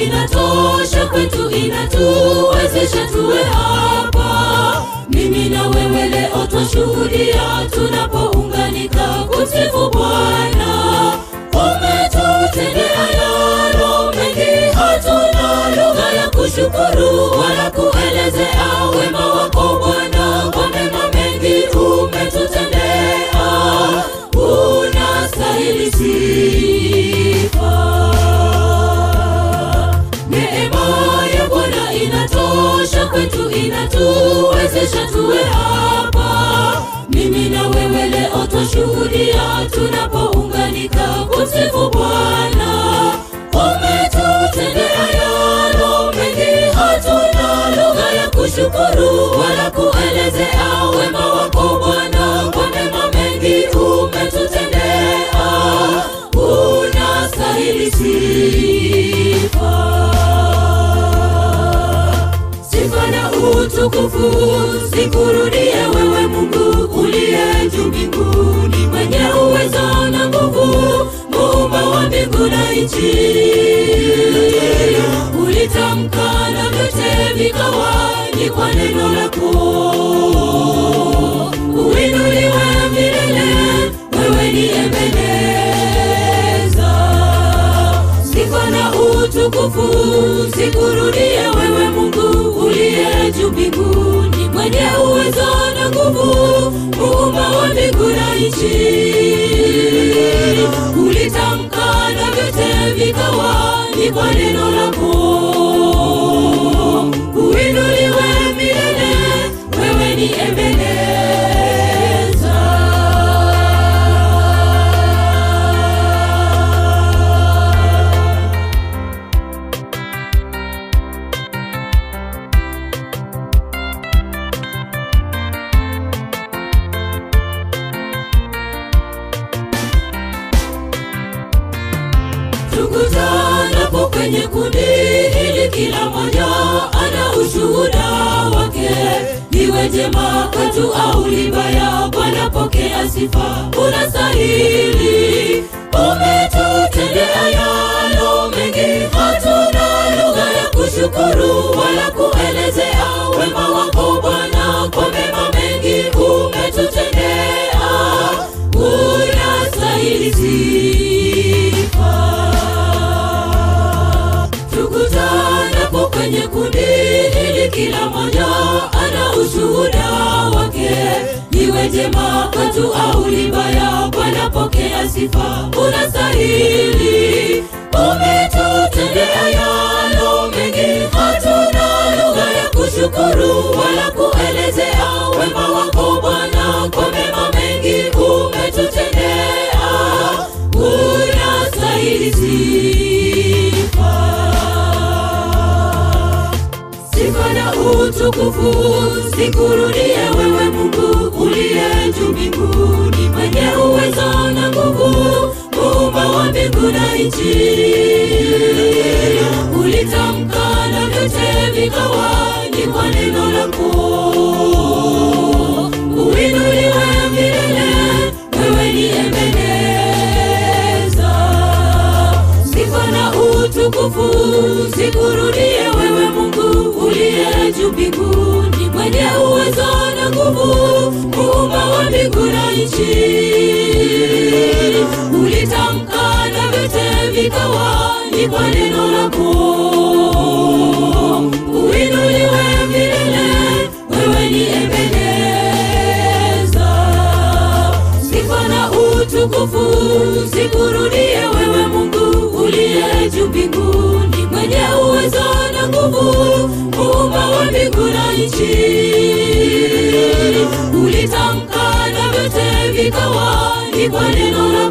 inatosha kwetu, inatuwezesha tuwe hapa. Mimi na wewe leo twashuhudia tunapounganika kumsifu Bwana. Umetutendea yalo mengi, hatuna lugha ya kushukuru wala kuelezea wema wako Bwana. Kwa mema mengi umetutendea, unastahili sifa. Neema ya Bwana inatosha kwetu, inatuwezesha tuwe hapa. Mimi na wewe leo twashuhudia tunapounganika kumsifu Bwana. Umetutendea yalo mengi, hatuna lugha ya kushukuru wala kuelezea wema wako Bwana. Kwa mema mengi umetutendea, unastahili sifa. Sifa na utukufu zikurudie wewe Mungu uliye juu mbinguni, mwenye uwezo na nguvu, muumba wa mbingu na nchi. Ulitamka na vyote vikawa, ni kwa neno lako. Uinuliwe milele, wewe ni Ebeneza. Sifa na utukufu zikurudie wewe Mungu uliye juu mbinguni, mwenye uwezo na nguvu, muumba wa mbingu na nchi. Ulitamka na vyote vikawa, ni kwa neno lako. Uinuliwe milele, wewe ni Ebeneza. tukutanapo kwenye kundi hili, kila moja ana ushuhuda wake, liwe jema kwetu au libaya. Bwana pokea sifa, unastahili. Umetutendea yalo mengi, hatuna lugha ya kushukuru wala kuelezea wema wako Bwana. Kwa mema mengi umetutendea, unastahili sifa tukutanapo kwenye kundi hili, kila moja ana ushuhuda wake, liwe jema kwetu au libaya. Bwana pokea sifa, unastahili. Umetutendea yalo mengi, hatuna lugha ya kushukuru wala kuelezea wema wako Bwana. Kwa mema mengi umetutendea, unastahili sifa. Sifa na utukufu zikurudie wewe Mungu uliye juu mbinguni, mwenye uwezo na nguvu, muumba wa mbingu na nchi. Ulitamka na vyote vikawa, ni kwa neno lako. Uinuliwe milele, wewe ni Ebeneza. Sifa na utukufu zikurudie wewe Mungu uliye juu mbinguni, mwenye uwezo na nguvu, muumba wa mbingu na nchi. Ulitamka na vyote vikawa, ni kwa neno lako. Uinuliwe milele, wewe ni Ebeneza. Sifa na utukufu zikurudie wewe Mungu uliye juu mbinguni, mwenye uwezo na nguvu, muumba wa mbingu na nchi. Ulitamka na vyote vikawa, ni kwa neno lako.